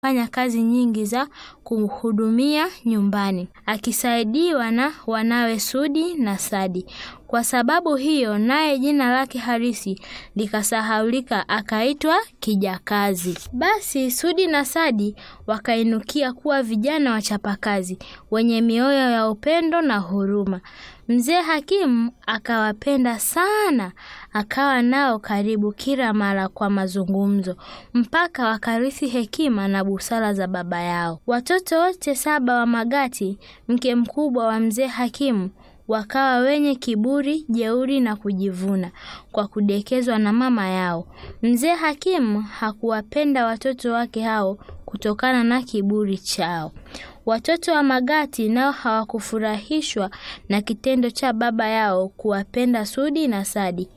fanya kazi nyingi za kuhudumia nyumbani, akisaidiwa na wanawe Sudi na Sadi. Kwa sababu hiyo, naye jina lake halisi likasahaulika, akaitwa Kijakazi. Basi Sudi na Sadi wakainukia kuwa vijana wachapakazi wenye mioyo ya upendo na huruma. Mzee Hakimu akawapenda sana, akawa nao karibu kila mara kwa mazungumzo, mpaka wakarithi hekima na busara za baba yao. Watoto wote saba wa Magati, mke mkubwa wa mzee Hakimu, wakawa wenye kiburi, jeuri na kujivuna kwa kudekezwa na mama yao. Mzee Hakimu hakuwapenda watoto wake hao kutokana na kiburi chao. Watoto wa Magati nao hawakufurahishwa na kitendo cha baba yao kuwapenda Sudi na Sadi,